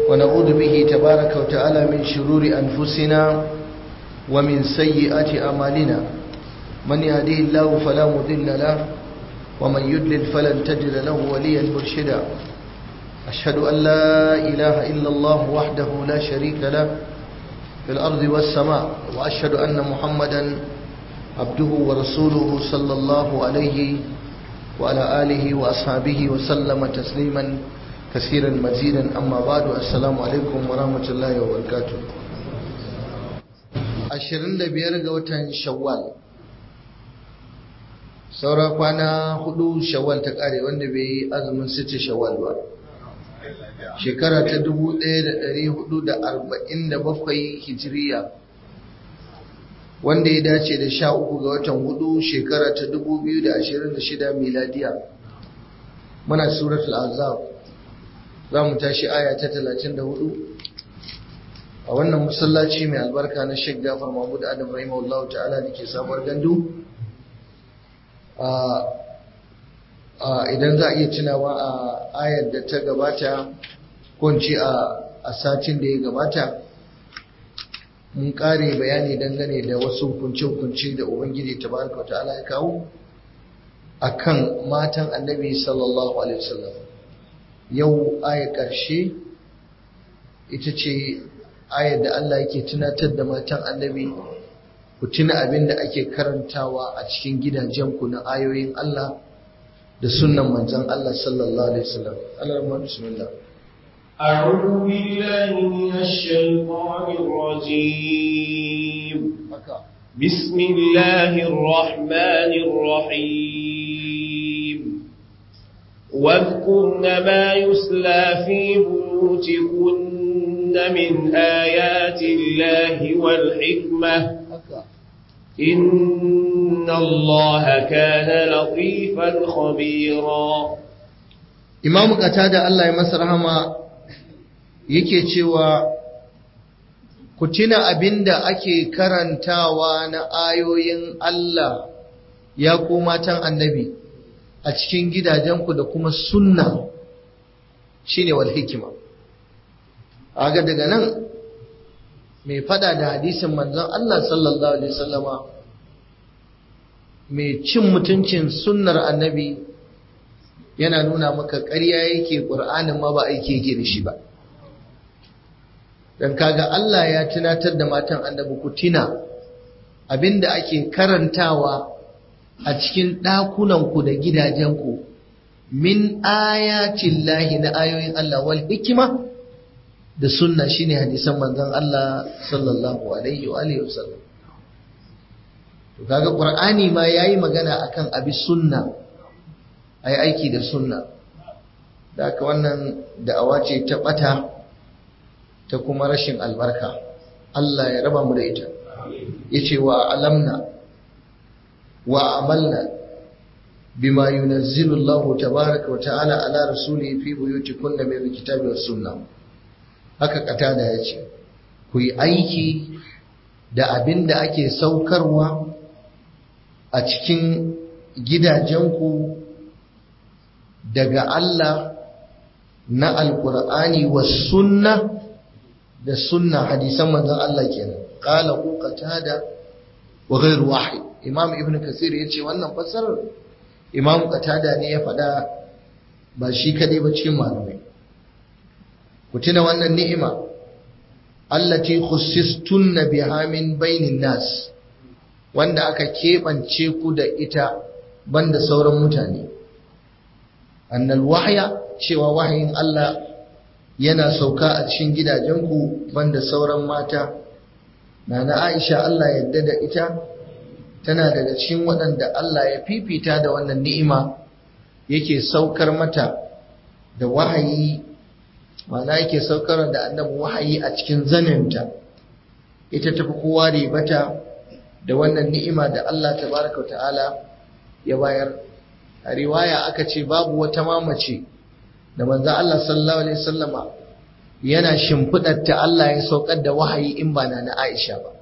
ونعوذ به تبارك وتعالى من شرور أنفسنا ومن سيئات أعمالنا من يهديه الله فلا مضل له ومن يدلل فلن تجد له وليا مرشدا أشهد أن لا إله إلا الله وحده لا شريك له في الأرض والسماء وأشهد أن محمدا عبده ورسوله صلى الله عليه وعلى آله وأصحابه وسلم تسليما كثيرا مزيدا أما بعد السلام عليكم ورحمة الله وبركاته ashirin da biyar ga watan shawwal saura kwana hudu shawwal ta kare wanda bai yi azumin sita shawwal ba shekara ta dubu ɗaya da ɗari hudu da arba'in da bakwai hijiriya wanda ya dace da sha uku ga watan hudu shekara ta dubu biyu da ashirin da shida miladiya muna suratul azab za mu tashi aya ta talatin da hudu a wannan masallaci mai albarka na Sheikh Jafar Mahmud Adam rahimahullah ta'ala da ke sabuwar gandu idan za a iya tunawa a ayar da ta gabata ko a satin da ya gabata mun kare bayani dangane da wasu hukunce-hukunce da Ubangiji tabaraka ta'ala ya kawo akan matan annabi sallallahu alaihi wasallam yau ayar ƙarshe ita ce ayar da Allah yake tunatar da matan annabi ku tuna abin da ake karantawa a cikin gidajenku na ayoyin Allah da sunnan manzon Allah sallallahu alaihi wasallam Allah rahman bismillah أعوذ بالله من الشيطان الرجيم بسم الله الرحمن الرحيم واذكرن ما يسلى في بيوتكن من آيات الله والحكمة إن الله كان لطيفا خبيرا إمام قتادة الله يمسر رحمه yake cewa ku tuna abinda ake karantawa na ayoyin Allah ya ku matan annabi a cikin gidajenku da kuma sunna shine wal hikima aga daga nan mai fada da hadisin manzon Allah sallallahu alaihi wasallama mai cin mutuncin sunnar annabi yana nuna maka ƙarya yake ƙur'anin ma ba aiki yake da shi ba dan kaga Allah ya tunatar da matan annabi ku tina abinda ake karantawa a cikin ɗakunanku da gidajenku min ayatin lahi na ayoyin Allah wal hikima da sunna shine hadisan manzon Allah sallallahu alaihi wa alihi wasallam to kaga qur'ani ma yayi magana akan abi sunna ai aiki da sunna da haka wannan da'awa ce ta bata ta kuma rashin albarka Allah ya raba mu da ita yace wa alamna wa amalna bima yunazzilu Allah tabaaraka wa ta'ala ala rasulihi fi buyutikunna min alkitabi was sunnah haka katada ya ce ku yi aiki da abin da ake saukarwa a cikin gidajenku daga Allah na alkur'ani wa sunna da sunna hadisan manzon Allah kenan qala ku qatada wa ghayr wahid imam ibn kasir yace wannan fassarar imam qatada ne ya faɗa ba shi kadai ba cikin malamai ku tuna wannan ni'ima allati khussistunna biha min bainin nas wanda aka keɓance ku da ita banda sauran mutane annal wahya cewa wahayin Allah yana sauka a cikin gidajenku banda sauran mata nana Aisha Allah yadda da ita tana daga cikin waɗanda Allah ya fifita da wannan ni'ima yake saukar mata da wahayi mana yake saukar da annabi wahayi a cikin zaninta ita tafi kowa ribata da wannan ni'ima da Allah tabaraka ta'ala ya bayar a riwaya aka ce babu wata mamace da manzo Allah sallallahu alaihi wasallama yana shimfidar ta Allah ya saukar da wahayi in ba na Aisha ba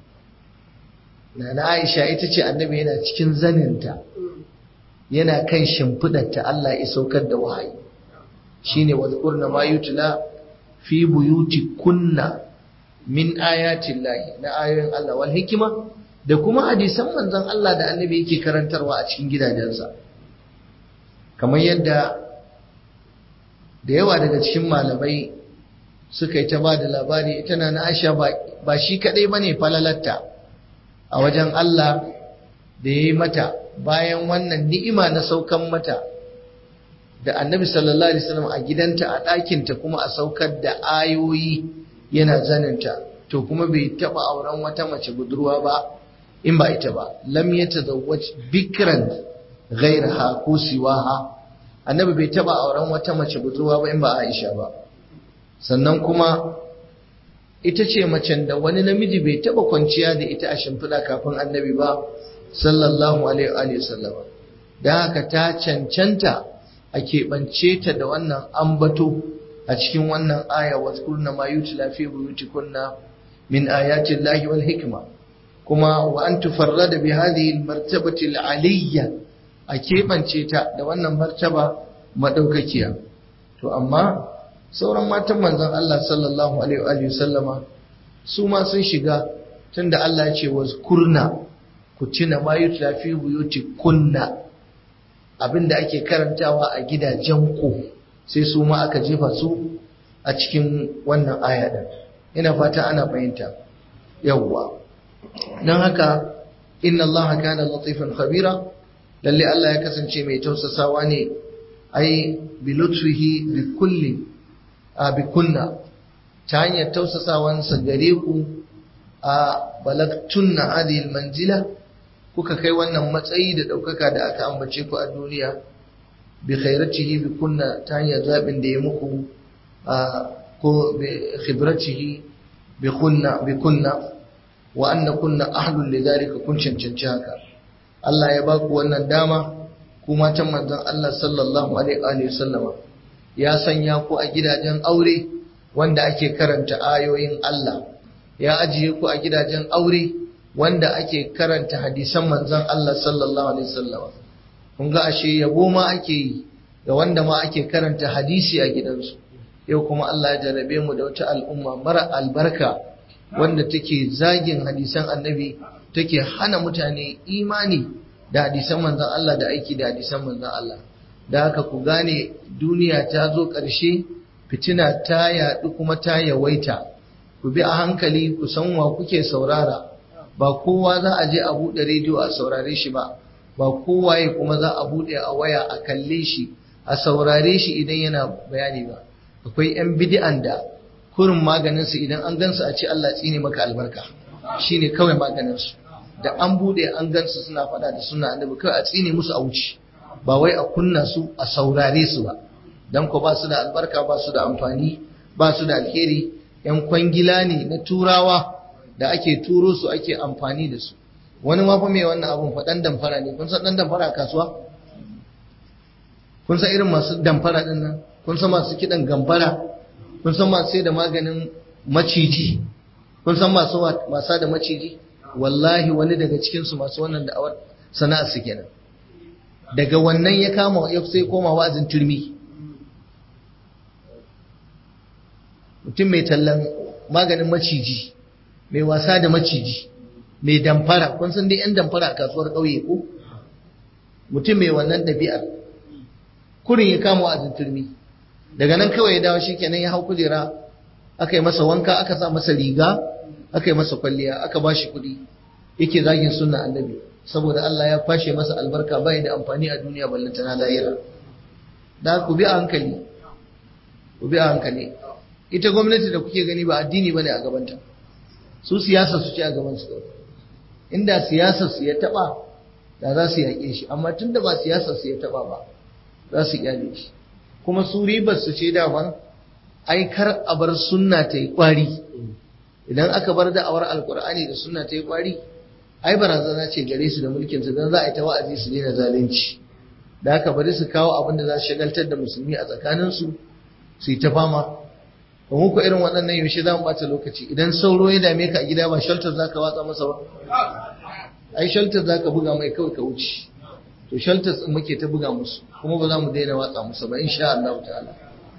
na Aisha ita ce annabi yana cikin zaninta yana kan shimfidar ta Allah ya saukar da wahayi shine wadhkurna ma yutla fi buyuti kunna min ayatin lahi na ayoyin Allah wal hikima da kuma hadisan manzon Allah da annabi yake karantarwa a cikin gidajensa kamar yadda da yawa daga cikin malamai suka yi ta ba da labari ita na Aisha ba shi kadai bane falalatta a wajen Allah da ya yi mata bayan wannan ni'ima na saukan mata da annabi sallallahu alaihi wasallam a gidanta a ɗakinta kuma a saukar da ayoyi yana zaninta to kuma bai taɓa auren wata mace budurwa ba in ba ita ba lam yatazawwaj bikran ghayraha ko siwaha annabi bai taɓa auren wata mace budurwa ba in ba Aisha ba sannan kuma ita ce macen da wani namiji bai taɓa kwanciya da ita a shimfiɗa kafin annabi ba sallallahu alaihi wa sallam da haka ta cancanta a keɓance ta da wannan ambato a cikin wannan aya wa kurna ma yutla fi buyutikunna min ayati llahi wal hikma kuma wa an tufarrada bi hadhihi al martabati al aliyya a keɓance ta da wannan martaba madaukakiya to amma sauran matan manzon Allah sallallahu alaihi wa sallama su ma sun shiga tunda Allah ya ce wa kurna ku tuna ma yutla fi buyutikunna abinda ake karantawa a gidajen ku sai su ma aka jefa su a cikin wannan aya din ina fata ana fahimta yawwa don haka inna allaha kana latifan khabira lalle Allah ya kasance mai tausasawa ne ai bi lutfihi bi kulli a bi kunna ta hanyar tausasawansa gare ku a balagtunna hadhihi manzila kuka kai wannan matsayi da ɗaukaka da aka ambace ku a duniya bi khairatihi bi kunna ta hanyar zaɓin da ya muku ko bi khibratihi bi kunna bi kunna wa anna kunna ahlul lidhalika kun cancanci haka Allah ya ba ku wannan dama ku matan manzon Allah sallallahu alaihi wa sallama ya sanya ku a gidajen aure wanda ake karanta ayoyin Allah ya ajiye ku a gidajen aure wanda ake karanta hadisan manzon Allah sallallahu alaihi wasallam kun ga ashe yabo ma ake yi da wanda ma ake karanta hadisi a gidansu yau kuma Allah ya jarabe mu da wata al'umma mara albarka wanda take zagin hadisan annabi take hana mutane imani da hadisan manzon Allah da aiki da hadisan manzon Allah da haka ku gane duniya ta zo ƙarshe fitina ta yaɗu kuma ta yawaita ku bi a hankali ku san wa kuke saurara ba kowa za a je a buɗe rediyo a saurare shi ba ba kowaye kuma za a buɗe a waya a kalle shi a saurare shi idan yana bayani ba akwai 'yan bidi'an da kurin maganinsu idan an gansu a ce Allah tsine maka albarka shine kawai maganinsu da an buɗe an gansu suna faɗa da suna annabi kawai a tsine musu a wuce ba wai a kunna su a saurare su ba dan ko ba su da albarka ba su da amfani ba su da alheri 'yan kwangila ne na turawa da ake turo su ake amfani da su wani ma fa mai wannan abun fa dan damfara ne kun san dan damfara a kasuwa kun san irin masu damfara din nan kun san masu kidan gambara kun san masu sai da maganin maciji kun san masu wasa da maciji wallahi wani daga cikin su masu wannan da'awar sana'a su kenan daga wannan ya kama ya sai koma wa'azin turmi mutum mai tallan maganin maciji mai wasa da maciji mai damfara kun san dai yan damfara a kasuwar ƙauye ko mutum mai wannan ɗabi'ar kurin ya kama wa'azin turmi daga nan kawai ya dawo shi kenan ya hau kujera aka yi masa wanka aka sa masa riga aka yi masa kwalliya aka ba shi kuɗi yake zagin sunna annabi saboda Allah ya kwashe masa albarka bai da amfani a duniya ballanta na lahira da ku bi a hankali ku bi a hankali ita gwamnati da kuke gani ba addini bane a gabanta su siyasa su ce a gaban su inda siyasa su ya taba da za su yaƙe shi amma tunda ba siyasa su ya taba ba za su iyale shi kuma su ribar su ce daman ai kar a bar sunna ta yi kwari idan aka bar da'awar alkur'ani da sunna ta yi kwari ai barazana ce gare su da mulkin su dan za a yi ta wa'azi su daina zalunci da haka bari su kawo abin da za su shagaltar da musulmi a tsakanin su su yi ta fama ba muku irin waɗannan yaushe za mu ɓata lokaci idan sauro ya dame ka a gida ba shelter za ka watsa masa ba ai shelter za ka buga mai kawai ka wuce to shelters din muke ta buga musu kuma ba za mu daina watsa musu ba insha Allah ta'ala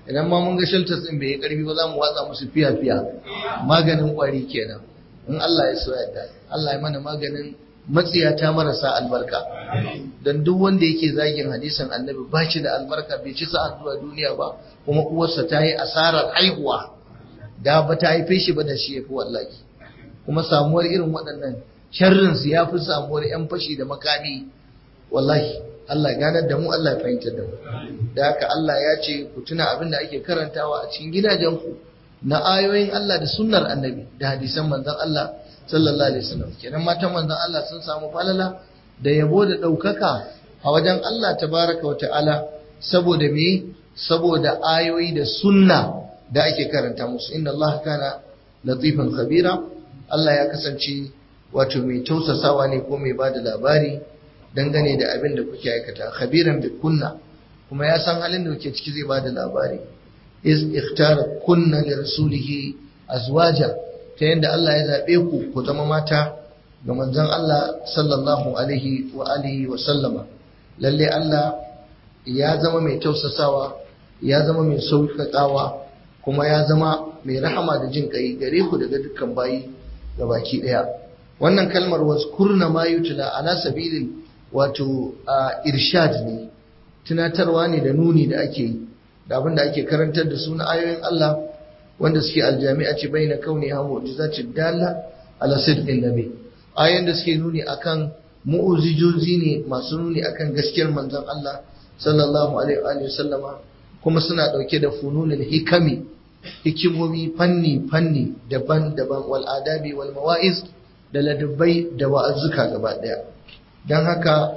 idan ma mun ga shelters din bai yi karfi ba za mu watsa musu fiya fiya maganin kwari kenan in Allah ya so yadda Allah ya mana maganin matsiyata marasa albarka don duk wanda yake zagin hadisin annabi ba shi da albarka bai ci sa'a zuwa duniya ba kuma uwarsa ta yi asarar haihuwa da ba ta haife shi ba da shi ya fi wallahi kuma samuwar irin waɗannan sharrin su ya fi samuwar yan fashi da makami wallahi Allah ganar da mu Allah ya fahimtar da mu da haka Allah ya ce ku tuna abin da ake karantawa a cikin gidajenku na ayoyin Allah da sunnar annabi da hadisan manzon Allah sallallahu alaihi wasallam kenan matan manzon Allah sun samu falala da yabo da ɗaukaka a wajen Allah tabaraka wa ta'ala saboda me saboda ayoyi da sunna da ake karanta musu inna Allah kana latifan khabira Allah ya kasance wato mai tausasawa ne ko mai bada labari dangane da abin da kuke aikata khabiran bi kunna kuma ya san halin da kuke ciki zai bada labari iz ikhtara kunna li rasulihi azwaja ta yadda Allah ya zabe ku ku zama mata ga manzon Allah sallallahu alaihi wa alihi wa sallama lalle Allah ya zama mai tausasawa ya zama mai sauƙaƙawa kuma ya zama mai rahama da jin kai gare ku daga dukkan bayi ga baki daya wannan kalmar waskurna ma yutla ala sabilin wato irshad ne tunatarwa ne da nuni da ake yi da abin da ake karantar da su na ayoyin Allah wanda suke aljami'a ce bai na kauni ha mu'jizatin dalla ala sidqin nabi ayoyin da suke nuni akan mu'ujizozi ne masu nuni akan gaskiyar manzon Allah sallallahu alaihi wa sallama kuma suna dauke da fununul hikami hikimomi fanni fanni daban-daban wal adabi wal mawa'iz da ladabbai da wa'azuka gaba daya dan haka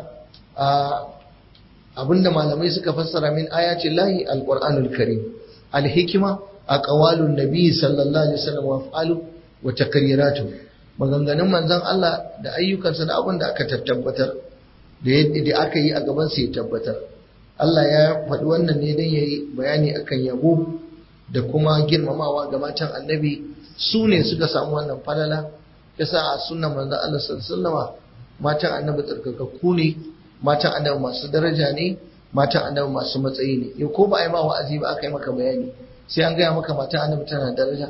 abinda malamai suka fassara min ayatin lahi alqur'anul karim alhikma aqwalun nabi sallallahu alaihi wasallam wa af'alu wa taqriratu maganganun manzon Allah da ayyukansa da abin da aka tabbatar da yadda da aka yi a gaban sa ya tabbatar Allah ya faɗi wannan ne dan yayi bayani akan yabo da kuma girmamawa ga matan annabi su ne suka samu wannan falala yasa a sunnan manzon Allah sallallahu alaihi wasallam matan annabi tsarkakakku ne matan annabi masu daraja ne matan annabi masu matsayi ne yau ko ba a yi ma wa'azi ba aka yi maka bayani sai an gaya maka matan annabi tana daraja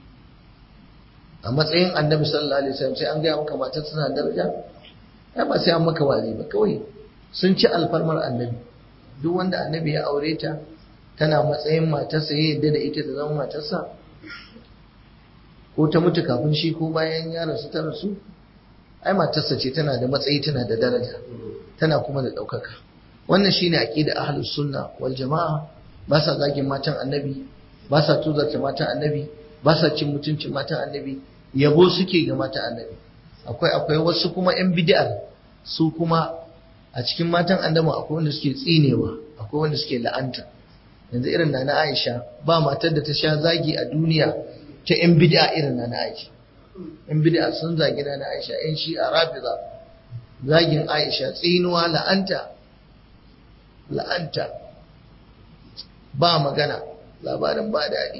a matsayin annabi sallallahu alaihi wasallam sai an gaya maka matan tana daraja ya ba sai an maka wa'azi ba kawai sun ci alfarmar annabi duk wanda annabi ya aure ta tana matsayin matarsa ya yadda da ita ta zama matarsa ko ta mutu kafin shi ko bayan ya rasu ta rasu ai matarsa ce tana da matsayi tana da daraja tana kuma da ɗaukaka wannan shine aqida ahlus sunna wal jamaa ba sa zagin matan annabi ba sa tuzarta matan annabi ba sa cin mutuncin matan annabi yabo suke ga matan annabi akwai akwai wasu kuma yan bid'ar su kuma a cikin matan annabi akwai wanda suke tsinewa akwai wanda suke la'anta yanzu irin na Aisha ba matar da ta sha zagi a duniya ta yan bid'a irin na Aisha in bid'a sun zagi na Aisha in shi a rafiza zagin Aisha tsinuwa la'anta la'anta ba magana labarin ba daɗi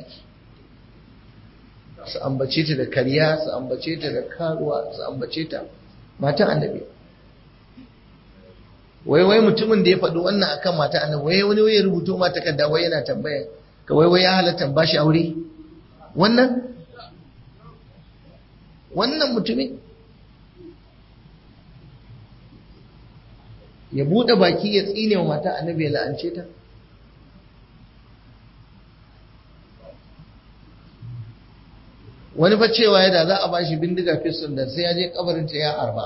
su ambace ta da karya su ambace ta da karuwa su ambace ta mata annabi wai wai mutumin da ya faɗi wannan akan mata annabi wai wani wai ya rubuto ma takarda wai yana tambaya ka wai wai ya halatta ba shi aure wannan wannan mutumin ya buɗe baki ya tsine wa mata annabi ya la'ance ta wani fa cewa ya da za a bashi bindiga fiston da sai ya je kabarinta ya harba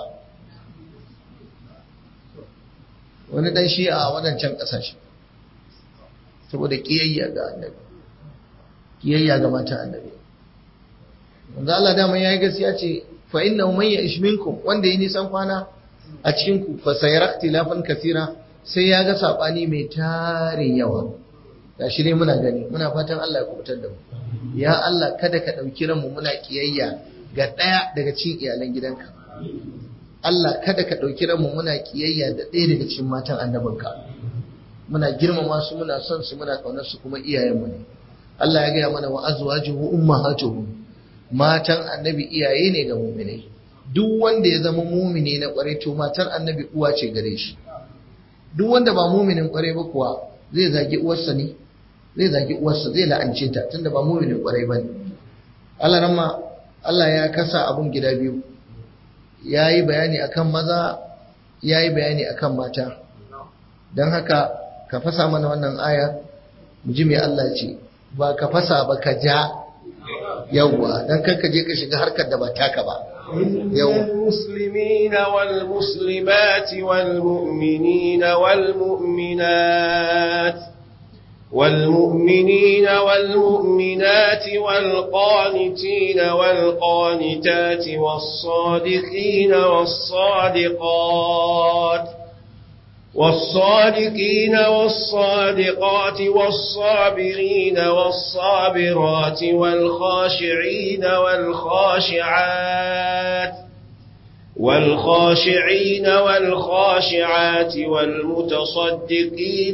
wani dan shi a wadancan kasashe saboda kiyayya ga annabi kiyayya ga mata annabi manzo Allah dama yayi gaskiya ce fa inna man ya'ish minkum wanda yi nisan kwana a cikin ku fa sayara ikhtilafan kathira sai ya ga sabani mai tarin yawa gashi ne muna gani muna fatan Allah ya kubutar da mu ya Allah kada ka dauki ranmu muna kiyayya ga daya daga cikin iyalan gidanka Allah kada ka dauki ranmu muna kiyayya da ɗaya daga cikin matan annabinka muna girmama su muna son su muna kaunar su kuma iyayenmu ne Allah ya gaya mana wa azwajuhu ummahatuhum matan annabi iyaye ne ga muminai duk wanda ya zama mumini na kwarai to matar annabi uwa ce gare shi duk wanda ba muminin kwarai ba kuwa zai zagi uwarsa ne zai zagi uwarsa zai la'ance ta tunda ba mu'minin kwarai bane Allah ramma Allah ya kasa abun gida biyu yayi bayani akan maza yayi bayani akan mata dan haka ka fasa mana wannan aya mu ji me Allah ce ba ka fasa ba ka ja yawwa dan kar ka je ka shiga harkar da ba taka ba المسلمين والمسلمات والمؤمنين والمؤمنات والمؤمنين والمؤمنات والقانتين والقانتات والصادقين والصادقات والصادقين والصادقات والصابرين والصابرات والخاشعين والخاشعات والخاشعين والخاشعات والمتصدقين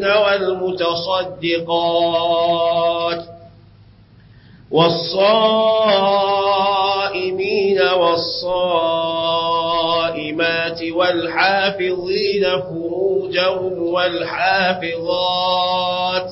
والمتصدقات والصائمين والصائمات والحافظين فروجهم والحافظات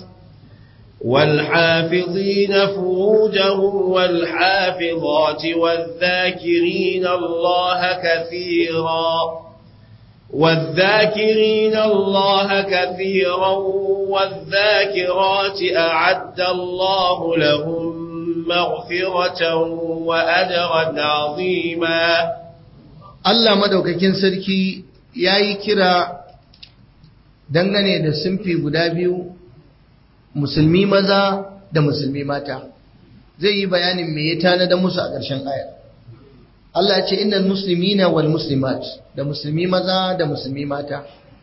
والحافظين فروجهم والحافظات والذاكرين الله كثيرا والذاكرين الله كثيرا والذاكرات أعد الله لهم مغفرة وأجرا عظيما Allah madaukakin sarki ya yi kira dangane da simfi guda biyu musulmi maza da musulmi mata zai yi bayanin me ya tanada musu a ƙarshen aya Allah ce innal muslimina wal muslimat da musulmi maza da musulmi mata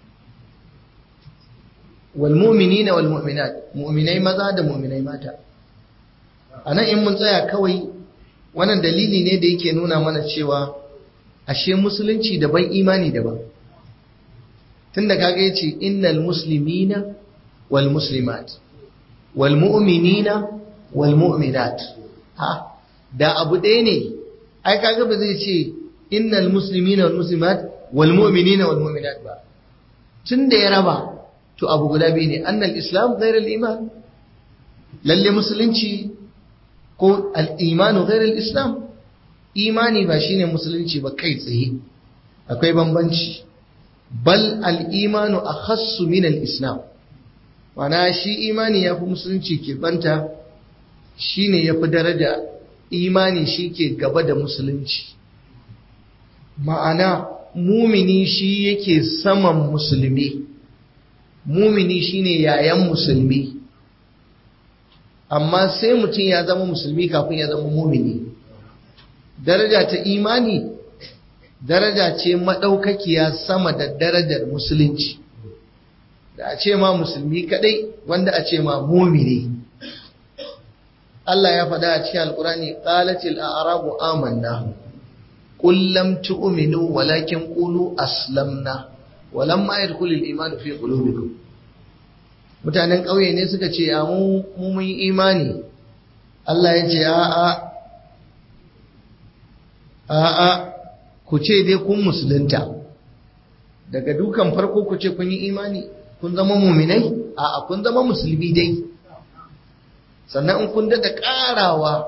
wal mu'minina wal mu'minat mu'minai maza da mu'minai mata anan in mun tsaya kawai wannan dalili ne da yake nuna mana cewa ashe musulunci daban imani daban tunda kaga yace innal muslimina wal muslimat wal mu'minina wal mu'minat ha da abu ɗaya ne ai kaga ba zai ce innal muslimina wal muslimat wal mu'minina wal mu'minat ba tunda ya raba to abu guda biyu ne annal islam ghayr al iman lalle musulunci ko al imanu ghayr al islam imani ba shine musulunci ba kai tsaye akwai bambanci bal al-imanu akhassu min al-islam mana shi imani yafi musulunci ke banta shine yafi daraja imani shi ke gaba da musulunci ma'ana mumini shi yake saman musulmi mumini shine yayan musulmi amma sai mutum ya zama musulmi kafin ya zama mumini daraja ta imani daraja ce maɗaukakiya sama da darajar musulunci da a ce ma musulmi kadai wanda a ce ma mumini Allah ya faɗa a cikin alkurani qalatil a'rabu amanna qul lam tu'minu walakin qulu aslamna walamma yadkhulul imanu fi qulubikum mutanen ƙauye ne suka ce a mu mun imani Allah ya ce a'a a'a ku ce dai kun musulunta daga dukan farko ku ce kun yi imani kun zama muminai a'a kun zama musulmi dai sannan in kun daɗa ƙarawa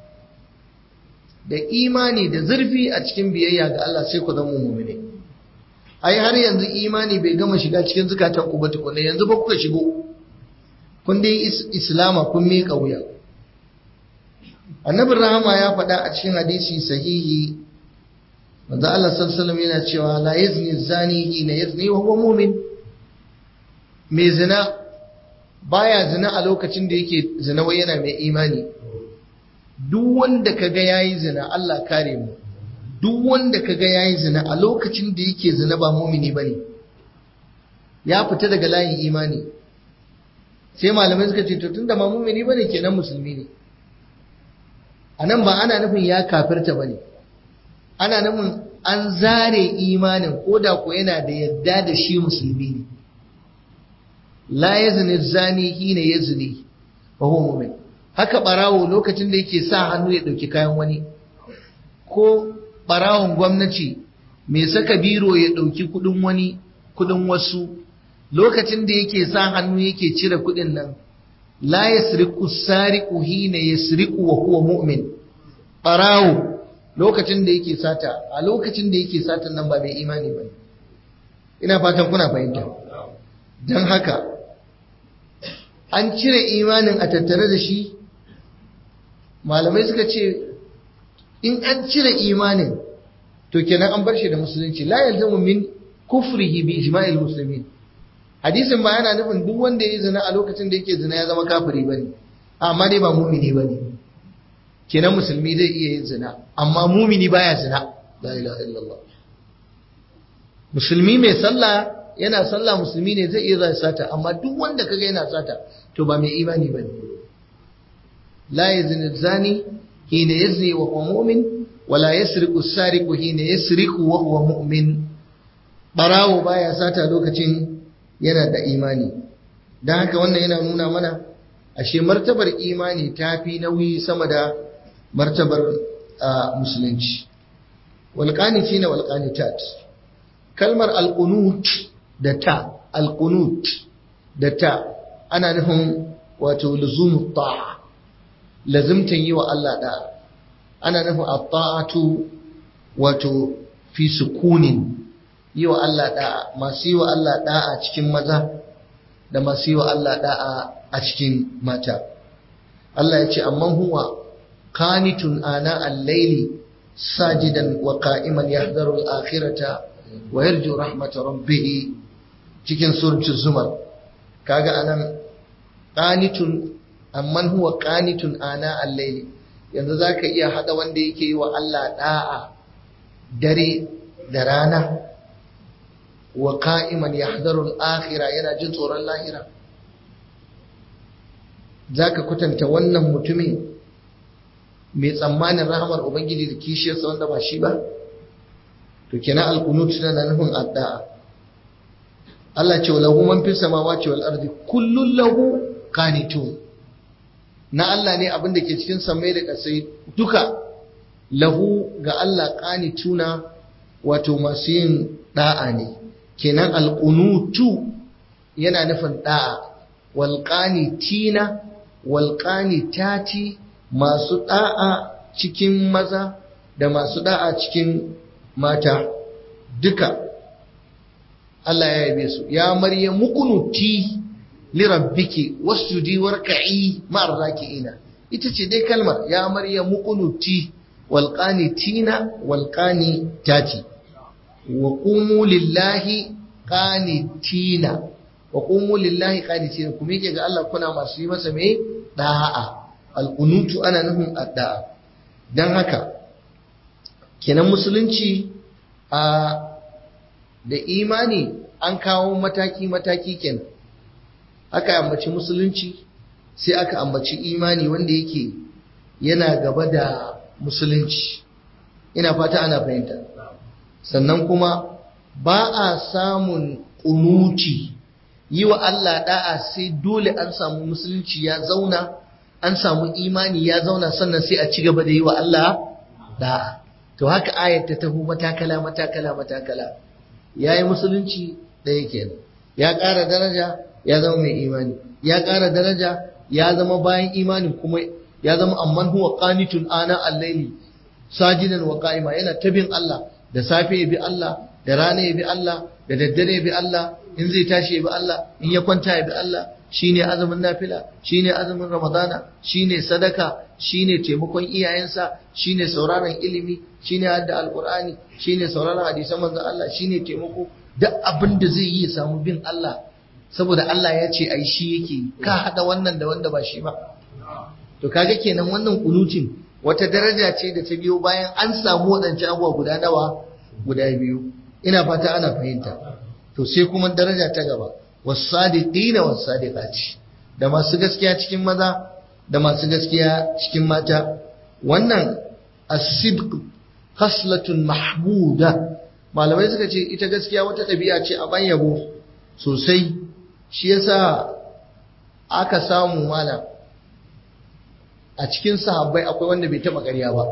da imani da zurfi a cikin biyayya ga Allah sai ku zama muminai ai har yanzu imani bai gama shiga cikin zukatan ku ba tukunna yanzu ba kuka shigo kun dai islama kun miƙa wuya annabin rahama ya faɗa a cikin hadisi sahihi manzo Allah sallallahu yana cewa la yazni zani hina yazni wa huwa mu'min mai zina baya zina a lokacin da yake zina wai yana mai imani duk wanda kaga yayi zina Allah kare mu duk wanda kaga yayi zina a lokacin da yake zina ba mu'mini bane ya fita daga layin imani sai malamai suka ce to tunda ba mu'mini bane kenan musulmi ne anan ba ana nufin ya kafirta bane ana nufin an zare imanin ko da ko yana da yadda da shi musulmi ne la yazni zani hina yazni wa huwa mu'min haka barawo lokacin da yake sa hannu ya dauki kayan wani ko barawon gwamnati mai saka biro ya dauki kudin wani kudin wasu lokacin da yake sa hannu yake cire kudin nan la yasriqu sariqu hina yasriqu wa huwa mu'min barawo lokacin da yake sata a lokacin da yake satan nan ba mai imani ba ina fatan kuna fahimta don haka an cire imanin a tattare da shi malamai suka ce in an cire imanin to kenan an bar shi da musulunci la yalzamu min kufrihi bi ijma'il muslimin hadisin ba yana nufin duk wanda ya zina a lokacin da yake zina ya zama kafiri bane amma dai ba mumini bane kenan musulmi zai iya yin zina amma mumini baya zina la ilaha illallah musulmi mai sallah yana sallah musulmi ne zai iya zai sata amma duk wanda kaga yana sata to ba mai imani bane la yazni zani hina yazni wa huwa mu'min wala yasriqu as-sariqu hina yasriqu wa huwa mu'min barawo baya sata lokacin yana da imani dan haka wannan yana nuna mana ashe martabar imani ta fi nauyi sama da martabar musulunci walƙanici na walƙanitat kalmar alƙunut da ta alƙunut da ta ana nufin wato luzumu ta'a lazimtan yi wa Allah da'a ana nufin at-ta'atu wato fi sukunin yi wa Allah da'a masu yi wa Allah da'a cikin maza da masu yi wa Allah da'a a cikin mata Allah ya ce amma huwa qanitun ana al-layli sajidan wa qa'iman yahdharu al-akhirata wa yarju rahmata rabbih cikin suratul zumar kaga anan qanitun amman huwa qanitun ana al-layli yanzu zaka iya hada wanda yake yi wa Allah da'a dare da rana wa qa'iman yahdharu al-akhirah yana jin tsoron lahira zaka kutanta wannan mutumin mai tsammanin rahamar ubangiji da kishiyarsa wanda ba shi ba to kenan alqunut tana nufin addu'a Allah ce lahu man fis samawati wal ardi kullun lahu qanitun na Allah ne abin da ke cikin samai da ƙasai duka lahu ga Allah qanituna wato masu yin da'a ne kenan alqunutu yana nufin da'a wal qanitina wal qanitati masu da'a cikin maza da masu da'a cikin mata duka Allah ya yabe su ya maryam mukunuti li rabbiki wasjudi warka'i ma'ar raki'ina ita ce dai kalmar ya maryam mukunuti wal qanitina wal qanitati wa qumu lillahi qanitina wa qumu lillahi qanitina kuma yake ga Allah kuna masu yi masa me da'a al-qunutu ana nufin addu'a dan haka kenan musulunci a da imani an kawo mataki-mataki kenan aka ambaci musulunci sai aka ambaci imani wanda yake yana gaba da musulunci ina fata ana fahimta sannan kuma ba a samun kunuti yi wa Allah da'a sai dole an samu musulunci ya zauna an samu imani ya zauna sannan sai a ci gaba da yi wa Allah da'a to haka ayat ta taho matakala matakala matakala ya yi musulunci ɗaya kenan ya ƙara daraja ya zama mai imani ya ƙara daraja ya zama bayan imani kuma ya zama amman huwa qanitun ana al-layli sajidan wa qa'ima yana tabin Allah da safe ya bi Allah da rana ya bi Allah da daddare ya bi Allah in zai tashi ya bi Allah in ya kwanta ya bi Allah shine azumin nafila shine azumin ramadana shine sadaka shine taimakon iyayensa shine sauraron ilimi shine hadda alqur'ani shine sauraron hadisan manzon Allah shine taimako duk abin da zai yi ya samu bin Allah saboda Allah ya ce ai shi yake ka hada wannan da wanda ba shi ba to kaga kenan wannan kunutin wata daraja ce da ta biyo bayan an samu waɗancan abubuwa guda nawa guda biyu ina fata ana fahimta to sai kuma daraja ta gaba wasadiqina wasadiqati da masu gaskiya cikin maza da masu gaskiya cikin mata wannan as-sidq khaslatun mahmuda malamai suka ce ita gaskiya wata ɗabi'a ce a ban yabo sosai shi yasa aka samu malam a cikin sahabbai akwai wanda bai taba ƙarya ba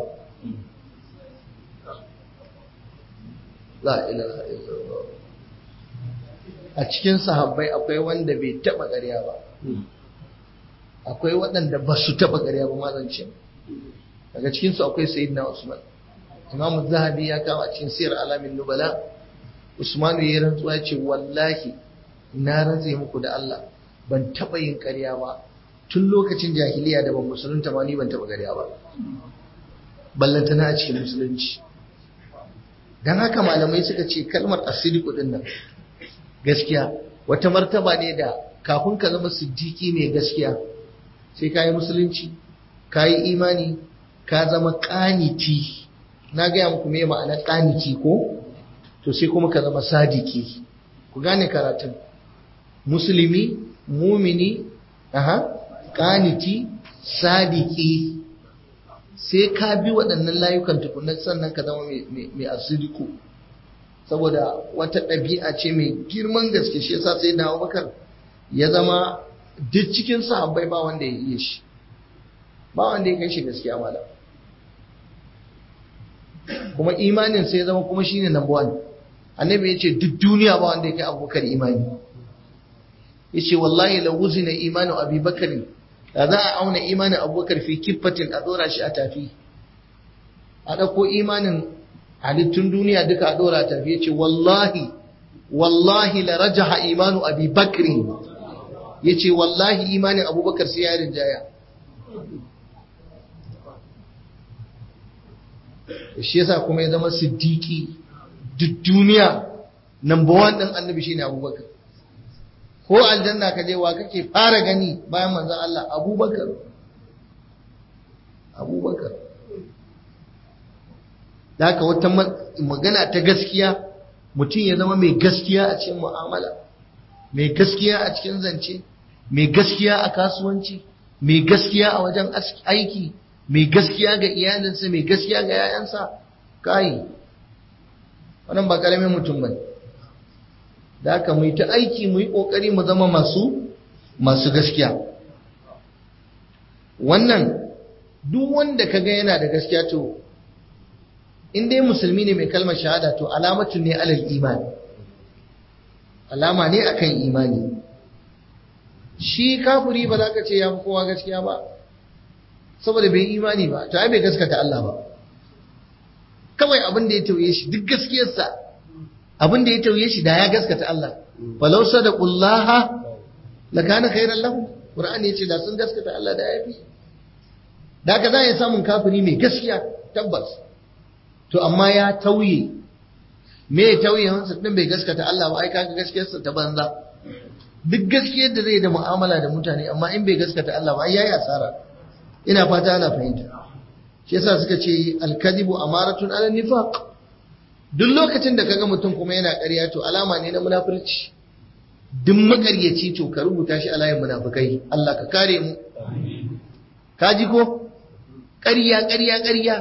la ilaha illallah a cikin sahabbai akwai wanda bai taba ƙarya ba akwai waɗanda ba su taɓa ƙarya ba mazance daga cikinsu akwai sayyidina usman imam zahabi ya kama cikin siyar alamin nubala usman ya rantsuwa ya ce wallahi na rantse muku da Allah ban taɓa yin ƙarya ba tun lokacin jahiliya da ban musulunta ma ni ban taɓa ƙarya ba ballantana a cikin musulunci don haka malamai suka ce kalmar asiriku din nan gaskiya wata martaba ne da kafin ka zama siddiƙi mai gaskiya sai ka yi musulunci ka yi imani ka zama ƙaniti na gaya muku me ma'ana ƙaniti ko to sai kuma ka zama sadiki ku gane karatun musulmi mumini aha ƙaniti sadiki sai ka bi waɗannan layukan tukunan sannan ka zama mai asiriku saboda wata ɗabi'a ce mai girman gaske shi yasa sai na bakar ya zama duk cikin sahabbai ba wanda ya iya shi ba wanda ya kai shi gaskiya mala kuma imanin sai ya zama kuma shine number one annabi ya ce duk duniya ba wanda ya kai abubakar imani ya ce wallahi la wuzina imanu abubakar da za a auna imanin abubakar fi kiffatin a dora shi a tafi a ɗauko imanin halittun duniya duka a dora a tafi ya ce wallahi wallahi la rajaha imanu abi bakrin ya ce wallahi imanin abubakar sai ya rinjaya shi yasa kuma ya zama siddiki duk duniya number one ɗin annabi shine abubakar ko aljanna ka je wa kake fara gani bayan manzon Allah abubakar abubakar da haka wata magana ta gaskiya mutum ya zama mai gaskiya a cikin mu'amala mai gaskiya a cikin zance mai gaskiya a kasuwanci mai gaskiya a wajen aiki mai gaskiya ga iyalinsa mai gaskiya ga 'ya'yansa kai wannan ba karamin mutum bane da haka mu yi ta aiki mu yi ƙoƙari mu zama masu masu gaskiya wannan duk wanda ka ga yana da gaskiya to in dai musulmi ne mai kalmar shahada to alamatun ne alal imani alama ne akan imani shi kafiri ba za ka ce ya fi kowa gaskiya ba saboda bai imani ba to ai bai gaskata Allah ba kawai abin da ya tauye shi duk gaskiyarsa abin da ya tauye shi da ya gaskata Allah falau sadaqullaha lakana khairan lahum qur'ani yace da sun gaskata Allah da yafi da haka za ya samun kafiri mai gaskiya tabbas to amma ya tauye me ya tauye wansa din bai gaskata Allah ba ai kaga gaskiyarsa ta banza duk gaskiyar da zai da mu'amala da mutane amma in bai gaskata Allah ba ai yayi asara ina fata ana fahimta shi yasa suka ce al-kadhibu amaratun ala nifaq duk lokacin da kaga mutum kuma yana ƙarya to alama ne na munafurci duk makaryaci to ka rubuta shi a layin munafukai Allah ka kare mu ka ji ko ƙarya ƙarya ƙarya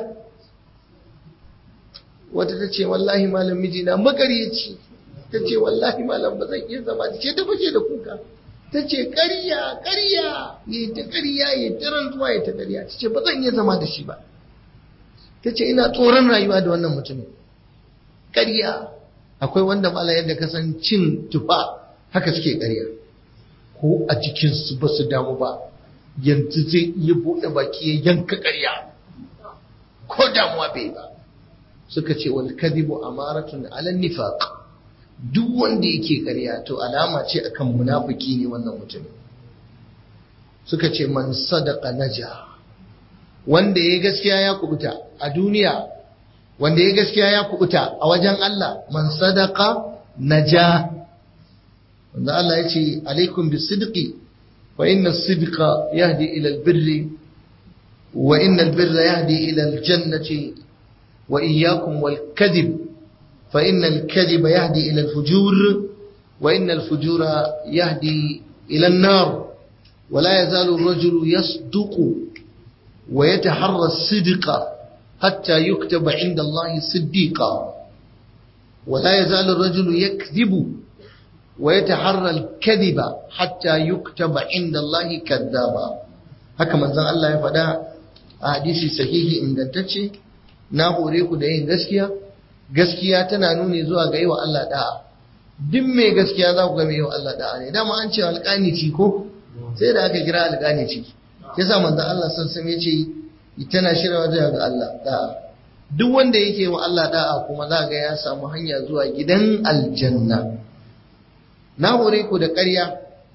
wata ta ce wallahi malam mijina makaryaci ta ce wallahi malam ba zan iya zama ce ta fashe da kuka ta ce ƙarya ƙarya ya ta ƙarya ya ta rantsuwa ya ta ƙarya ta ce ba zan iya zama da shi ba ta ce ina tsoron rayuwa da wannan mutumin ƙarya akwai wanda mala yadda ka san cin tufa haka suke ƙarya ko a jikinsu ba su damu ba yanzu zai iya buɗe baki ya yanka ƙarya ko damuwa bai ba suka ce wal kadhibu amaratun ala nifaq duk wanda yake ƙarya to alama ce akan munafiki ne wannan mutum suka ce man sadaqa naja wanda ya gaskiya ya kubuta a duniya wanda ya gaskiya ya kubuta a wajen Allah man sadaka naja wanda Allah ya ce alaikum bisidqi wa inna sidqa yahdi ila albirri wa inna albirra yahdi ila aljannati wa iyyakum wal kadhib fa inna alkadhiba yahdi ila alfujur wa inna alfujura yahdi ila an-nar ولا يزال الرجل يصدق ويتحرى الصدق حتى يكتب عند الله صديقا ولا يزال الرجل يكذب ويتحرى الكذب حتى يكتب عند الله كذابا haka manzon Allah ya faɗa a hadisi sahihi ingantacce na hore ku da yin gaskiya gaskiya tana nuni zuwa ga yi wa Allah da'a duk mai gaskiya za ku ga mai yi wa Allah da'a ne dama an ce alƙanici ko sai da aka kira alƙani ciki yasa manzon Allah sallallahu alaihi wasallam yace tana shirya zuwa ga Allah da'a duk wanda yake wa Allah da'a kuma za ga ya samu hanya zuwa gidan aljanna na hore ku da ƙarya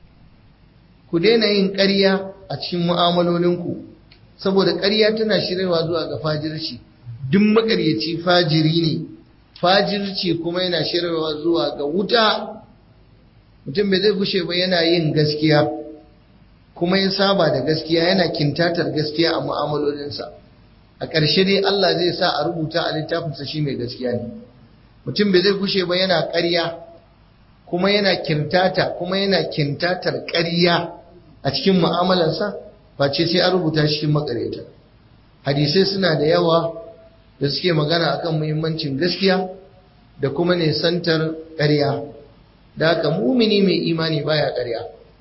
ku daina yin ƙarya a cikin mu'amalolinku saboda ƙarya tana shiryawa zuwa ga fajirci duk makaryaci fajiri ne fajirci kuma yana shiryawa zuwa ga wuta mutum bai zai gushe ba yana yin gaskiya kuma ya saba da gaskiya yana kintatar gaskiya a mu'amalolinsa a ƙarshe dai Allah zai sa a rubuta a littafinsa shi mai gaskiya ne mutum bai zai gushe ba yana ƙarya kuma yana kintata kuma yana kintatar ƙarya a cikin mu'amalarsa face sai an rubuta shi cikin makareta hadisai suna da yawa da suke magana akan muhimmancin gaskiya da kuma nisantar ƙarya da haka mumini mai imani baya ƙarya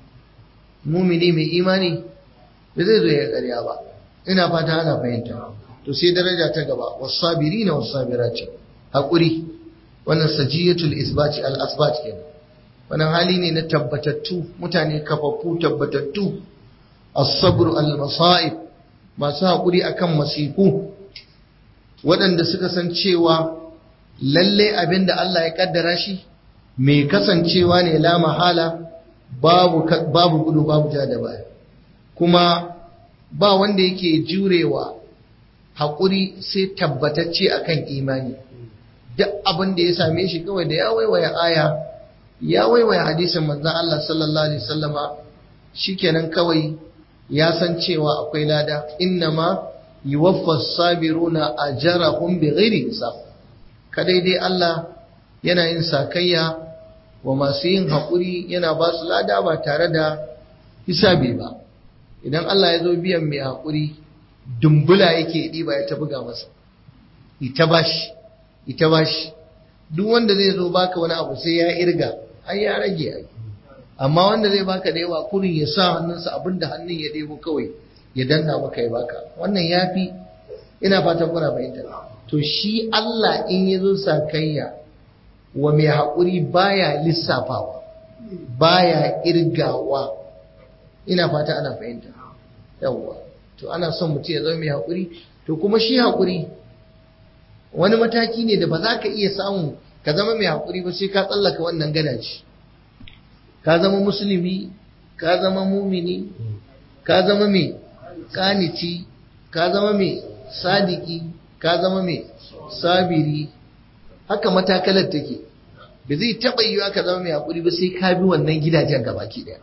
mumini mai imani ba zai zo ya ƙarya ba ina fata ana fahimta to sai daraja ta gaba wasabirina wasabirati hakuri wannan sajiyatul isbati al asbat kenan wannan hali ne na tabbatattu mutane kafaffu tabbatattu as-sabr al-masa'ib masu haƙuri akan masifu waɗanda suka san cewa lalle abinda Allah ya kaddara shi mai kasancewa ne la mahala babu babu gudu babu ja da baya kuma ba wanda yake jurewa haƙuri sai tabbatacce akan imani duk abin da ya same shi kawai da ya waiwaya aya ya waiwaya hadisin manzon Allah sallallahu alaihi wasallama shikenan kawai ya san cewa akwai lada innama yuwaffas sabiruna ajrahum bighairi hisab kadai dai Allah yana yin sakayya wa masu yin haƙuri yana ba su lada ba tare da hisabi ba idan Allah ya zo biyan mai haƙuri dumbula yake ɗiba ya ta buga masa ita bashi ita bashi duk wanda zai zo baka wani abu sai ya irga ai ya rage ai amma wanda zai baka da yawa kurin ya sa hannunsa abinda hannun ya ɗebo kawai ya danna maka ya baka wannan yafi ina fatan kuna fahimta to shi Allah in ya zo sakayya wa mai haƙuri baya lissafawa baya irgawa ina fata ana fahimta yawwa to ana son mutum ya zama mai haƙuri to kuma shi haƙuri wani mataki ne da ba za ka iya samu ka zama mai haƙuri ba sai ka tsallaka wannan gadaci ka zama musulmi ka zama mumini ka zama mai kanici ka zama mai sadiki ka zama mai sabiri haka matakalar take ba zai taɓa yiwa ka zama mai haƙuri ba sai ka bi wannan gidajen gabaki ɗaya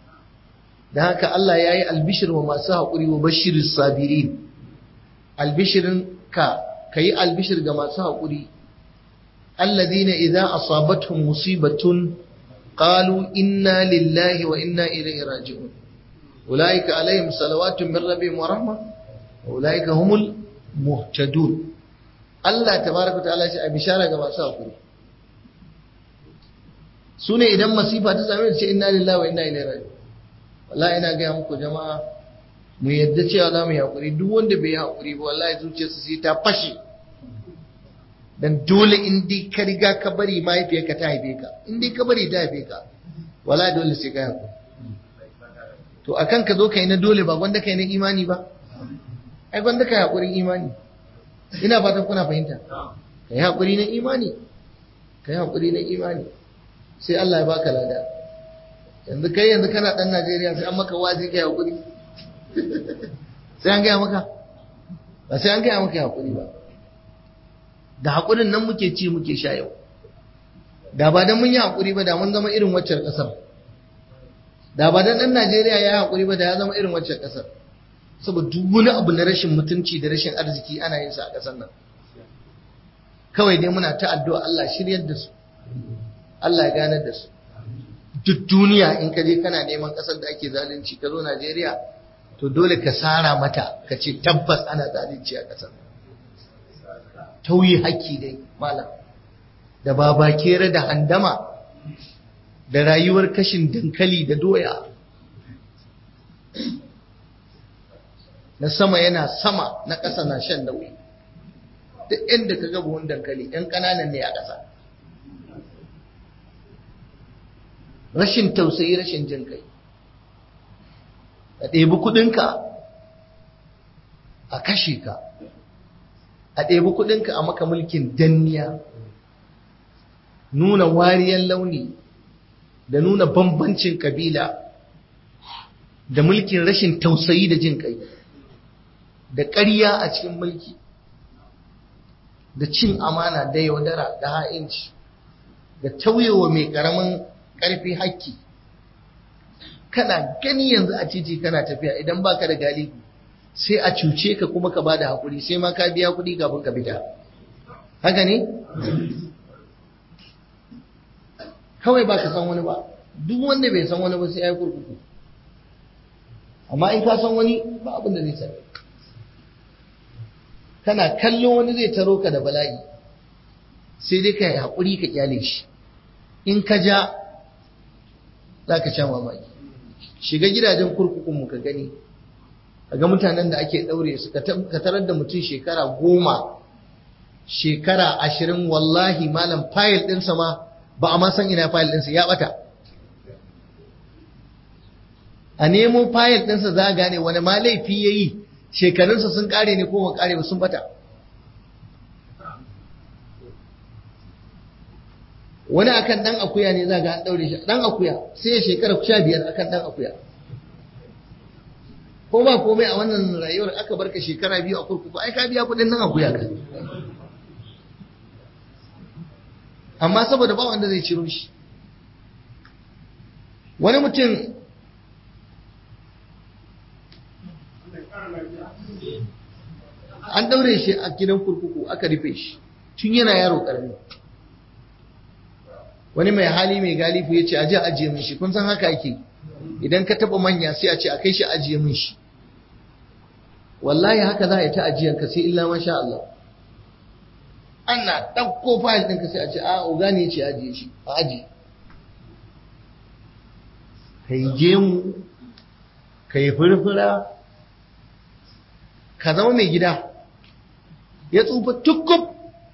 da haka Allah ya yi albishir wa masu haƙuri wa bashirin sabirin albishirin ka ka yi albishir ga masu haƙuri alladina idan asabatuhum musibatun qalu inna lillahi wa inna ilaihi raji'un ulaika alaihim salawatun min rabbihim wa rahma wa ulaika humul muhtadun Allah tabaraka ta'ala shi a bishara ga masu haƙuri su ne idan masifa ta same su ce inna lillahi wa inna ilaihi raji'un wallahi ina gaya muku jama'a mu yadda cewa za mu yi haƙuri duk wanda bai yi haƙuri ba wallahi zuciyarsa sai ta fashe dan dole in dai ka riga ka bari mahaifiyarka ta haife ka in dai ka bari ta haife ka wallahi dole sai ka haƙuri to akan ka zo kai na dole ba gwanda kai na imani ba ai gwanda kai haƙurin imani ina fatan kuna fahimta kai haƙuri na imani kai haƙuri na imani sai Allah ya baka lada yanzu kai yanzu kana dan Najeriya sai an maka wazi kai hakuri sai an gaya maka ba sai an gaya maka hakuri ba da hakurin nan muke ci muke sha yau da ba dan mun yi hakuri ba da mun zama irin waccar kasar da ba dan dan Najeriya ya hakuri ba da ya zama irin waccar kasar saboda duk wani abu na rashin mutunci da rashin arziki ana yin sa a kasar nan kawai dai muna ta addu'a Allah shiryar da su Allah ya ganar da su duk duniya in ka je kana neman ƙasar da ake zalunci ka zo Najeriya to dole ka sara mata ka ce tabbas ana zalunci a ƙasar tauyi haƙƙi dai malam da babakere da handama da rayuwar kashin dankali da doya na sama yana sama na ƙasa na shan nauyi duk inda ka ga buhun dankali 'yan ƙananan ne a ƙasa rashin tausayi rashin jin kai a ɗebi kuɗinka a kashe ka a ɗebi kuɗinka a maka mulkin danniya nuna wariyar launi da nuna bambancin kabila da mulkin rashin tausayi da jin kai da ƙarya a cikin mulki da cin amana da yaudara da ha'inci da tauyewa mai ƙaramin ƙarfi hakki kana gani yanzu a titi kana tafiya idan baka da galibi sai a cuce ka kuma ka bada hakuri sai ma ka biya kuɗi kafin ka fita haka ne kawai ba ka san wani ba duk wanda bai san wani ba sai ya yi kurkuku amma in ka san wani ba abin da zai sani kana kallo wani zai taro ka da bala'i sai dai ka yi haƙuri ka kyale shi in ka ja za ka sha mamaki shiga gidajen kurkukunmu ka gani ga mutanen da ake ɗaure su ka tarar da mutum shekara goma shekara ashirin wallahi malam fayil ɗinsa ma ba a ma san ina fayil ɗinsa ya ɓata a nemo fayil ɗinsa za a gane wani ma laifi ya yi shekarunsa sun ƙare ne ko ba ƙare ba sun ɓata wani akan ɗan akuya ne za ga an ɗaure shi ɗan akuya sai ya shekara sha biyar akan ɗan akuya ko ba komai a wannan rayuwar aka barka shekara biyu a kurkuku ai ka biya kuɗin nan akuya ka amma saboda ba wanda zai ciro shi wani mutum an daure shi a gidan kurkuku aka rufe shi tun yana yaro karami wani mai hali mai galifu ya ce aje ajiye min shi kun san haka ake idan ka taba manya sai a ce a kai shi ajiye min shi wallahi haka za a yi ta ajiyanka sai illa masha Allah ana ɗauko fayil ɗinka sai a ce a oga ne ce ajiye shi a ajiye ka yi gemu ka yi furfura ka zama mai gida ya tsufa tukub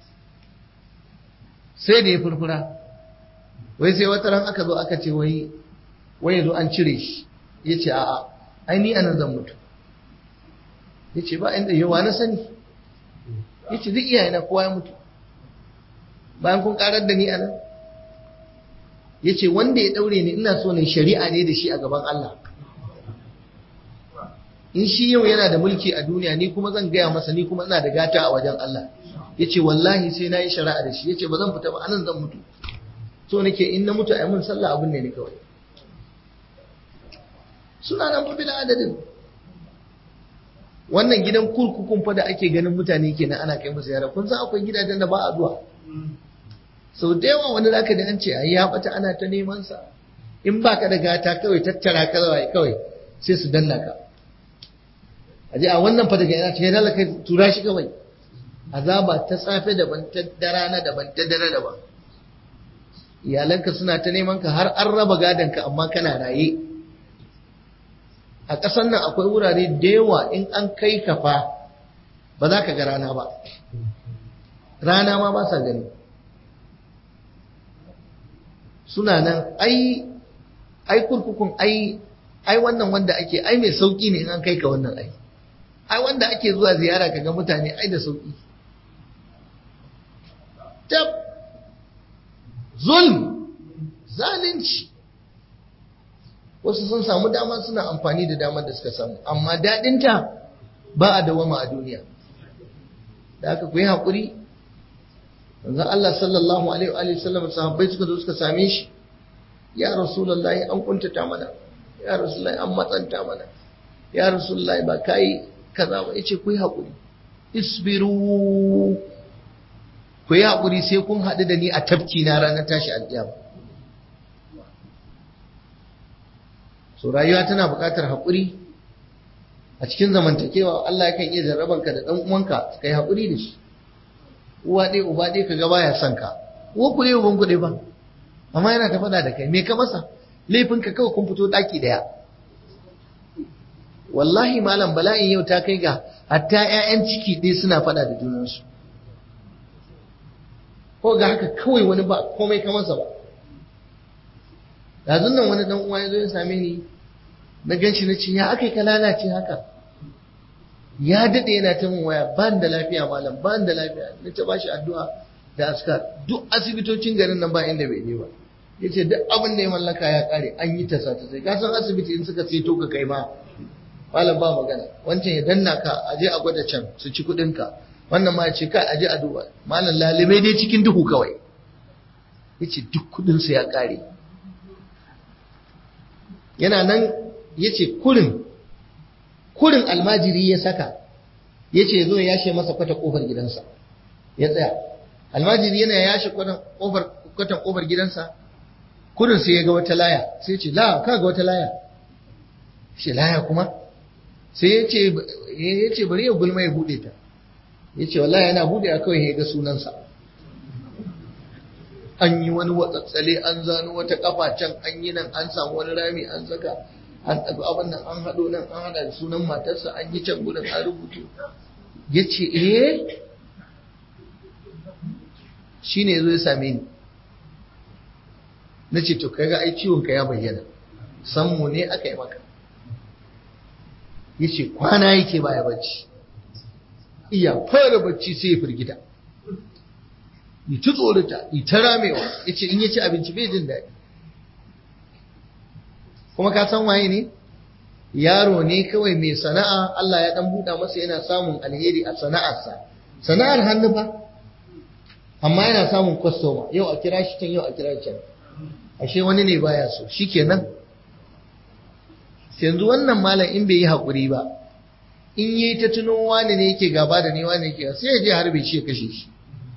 sai da ya furfura wai sai wata ran aka zo aka ce wai wai zo an cire shi ya ce a'a ai ni anan zan mutu ya ce ba inda yawa na sani ya ce duk iyayena kowa ya mutu bayan kun karar da ni a nan ya ce wanda ya daure ni ina so ne shari'a ne da shi a gaban Allah in shi yau yana da mulki a duniya ni kuma zan gaya masa ni kuma ina da gata a wajen Allah ya ce wallahi sai na yi shari'a da shi ya ce ba zan fita ba anan zan mutu so nake in na mutu a yi mun sallah abin ne ni kawai suna nan fa bila adadin wannan gidan kurkukun fa da ake ganin mutane kenan ana kai musu yara kun san akwai gidajen da ba a zuwa sau da yawa wani zaka da an ce ai ya bata ana ta neman sa in baka da gata kawai tattara ka zawai kawai sai su danna ka aje a wannan fa daga ina ce dala kai tura shi kawai azaba ta safe daban ta rana daban ta dare daban iyalanka suna ta neman ka har an raba gadon ka amma kana raye a ƙasar nan akwai wurare da yawa in an kai ka fa ba za ka ga rana ba rana ma ba sa gani suna nan ai ai kurkukun ai ai wannan wanda ake ai mai sauki ne in an kai ka wannan ai ai wanda ake zuwa ziyara ka ga mutane ai da sauki tab zulm zalunci wasu sun samu dama suna amfani da damar da suka samu amma daɗinta ba a dawama a duniya da aka ku yi haƙuri manzon Allah sallallahu alaihi wa sallam sahabbai suka zo suka same shi ya rasulullahi an kuntata mana ya rasulullahi an matsanta mana ya rasulullahi ba kai kaza ba yace ku yi haƙuri isbiru ku yi haƙuri sai kun haɗu da ni a tafki na ranar tashi alƙiyama so rayuwa tana buƙatar haƙuri a cikin zamantakewa Allah yakan iya jarraban ka da ɗan uwanka kai haƙuri da shi uwa ɗaya uba ɗaya ka ga baya son ka uwa ku ɗaya uban ku ɗaya ba amma yana ta faɗa da kai me ka masa laifin ka kawai kun fito ɗaki ɗaya wallahi malam bala'in yau ta kai ga hatta 'ya'yan ciki ɗaya suna faɗa da junansu ko ga haka kawai wani ba komai ka masa ba yanzu nan wani dan uwa ya zo ya same ni na gan shi na ce ya aka yi ka lalace haka ya daɗe yana ta min waya ba da lafiya malam ba da lafiya na ta bashi addu'a da askar duk asibitocin garin nan ba inda bai je ba ya ce duk abin da ya mallaka ya ƙare an yi tasa ta sai ka san asibiti in suka ceto ka kai ma malam ba magana wancan ya danna ka aje a gwada can su ci kuɗin ka wannan ma ya ce kai aje a duba malam lalibai dai cikin duhu kawai ya ce duk kuɗinsa ya ƙare yana nan ya ce kurin kurin almajiri ya saka ya ce zo ya yashe masa kwata kofar gidansa ya tsaya almajiri yana yashe kwatan kofar gidansa kurin sai ya ga wata laya sai ce la ka ga wata laya shi laya kuma sai ya ce ya ce bari ya gulma ya bude ta ya ce wallahi yana bude a kawai ya ga sunansa an yi wani watsatsale an zano wata kafa can an yi nan an samu wani rami an saka an ɗaga abin nan an haɗo nan an haɗa da sunan matarsa an yi can gudun an rubutu ya ce eh shi ne zo ya same ni na ce to kaga ai ciwonka ya bayyana sammu ne aka yi maka ya ce kwana yake baya bacci iya fara bacci sai ya firgita yi ta tsorata yi ta ramewa ya ce in ya ci abinci bai jin daɗi kuma ka san waye ne yaro ne kawai mai sana'a Allah ya dan buɗa masa yana samun alheri a sana'arsa sana'ar hannu fa amma yana samun kwastoma yau a kira shi can yau a kira can ashe wani ne baya so shikenan yanzu wannan malam in bai yi haƙuri ba in yi ta tuno wani ne yake gaba da ni wani yake sai ya je harbe shi ya kashe shi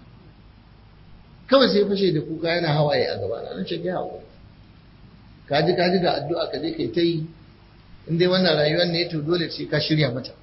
kawai sai fashe da kuka yana hawaye a gaba na ce ya haƙuri kaji kaji ga addu'a ka je kai ta yi in dai wannan rayuwar ne to dole sai ka shirya mata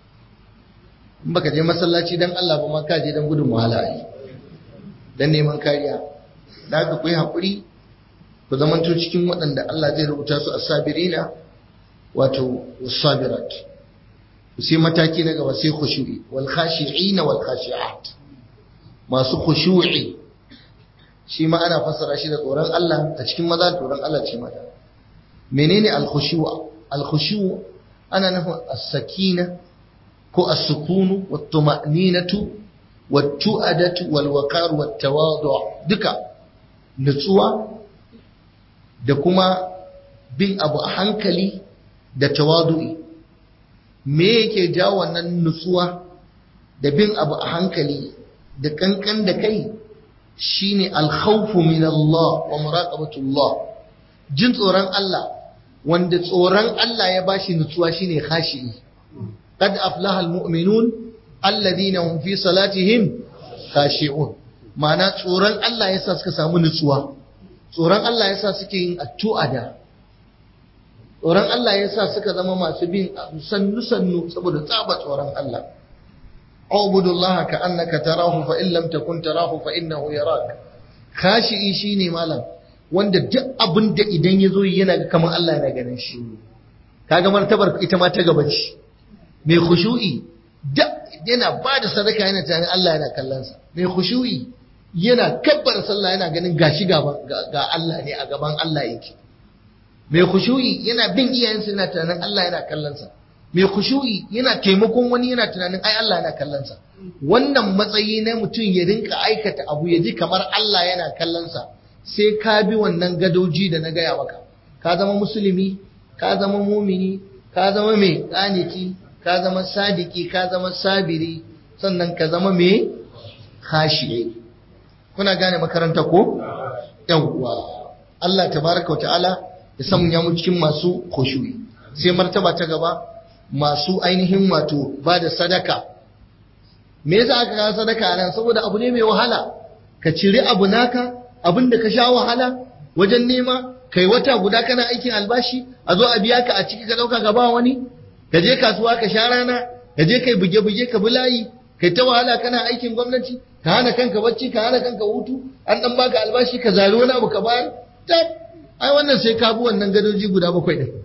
in baka je masallaci dan Allah ba ma ka je dan gudun wahala ai dan neman kariya da haka ku yi haƙuri ku zamanto cikin waɗanda Allah zai rubuta su as-sabirina wato sabirat sai mataki na gaba sai khushu'i wal khashi'ina wal khashi'at masu khushu'i shi ma ana fassara shi da tsoron Allah a cikin maza tsoron Allah ce mata menene al-khushu' al-khushu' ana nufin as-sakina ko as-sukunu wat-tuma'ninatu wat-tu'adatu wal-waqar wat-tawadu' duka nutsuwa da kuma bin abu a hankali da tawadu'i me yake jawo wannan nutsuwa da bin abu a hankali da kankan da kai shine alkhawfu min Allah wa muraqabatullah jin tsoron Allah wanda tsoron Allah ya bashi nutsuwa shine khashi'i qad aflaha almu'minun alladhina hum fi salatihim khashi'un ma'ana tsoron Allah yasa suka samu nutsuwa tsoron Allah yasa suke yin addu'a da tsoron Allah yasa suka zama masu bin sannu sannu saboda tsaba tsoron Allah اعبد الله كأنك تراه فإن لم تكن تراه فإنه يراك خاشعي shine malam wanda duk abin da idan yazo yana ga kamar Allah yana ganin shi kaga martabar ita ma ta gaba ce mai khushu'i da yana ba da sadaka yana tunanin Allah yana kallon sa mai khushu'i yana kabbar sallah yana ganin gashi gaba ga Allah ne a gaban Allah yake mai khushu'i yana bin iyayensa yana tunanin Allah yana kallon sa mai khushu'i yana taimakon wani yana tunanin ai Allah yana kallonsa wannan matsayi na mutum ya rinka aikata abu ya ji kamar Allah yana kallonsa sai ka bi wannan gadoji da na gaya maka ka zama musulmi ka zama mumini ka zama mai kaniki ka zama sadiki ka zama sabiri sannan ka zama mai khashi'i kuna gane makaranta ko yawwa Allah tabaraka wa ta'ala ya sanya mu cikin masu khushu'i sai martaba ta gaba masu ainihin wato ba da sadaka me yasa aka kawo sadaka nan saboda abu ne mai wahala ka ciri abu naka abin da ka sha wahala wajen nema kai wata guda kana aikin albashi a zo a biya ka a ciki ka dauka ka ba wani ka je kasuwa ka sha rana ka je kai buge-buge ka bi layi kai ta wahala kana aikin gwamnati ka hana kanka bacci ka hana kanka hutu an dan baka albashi ka zari wani abu ka bayar tab ai wannan sai ka bi wannan gadoji guda bakwai din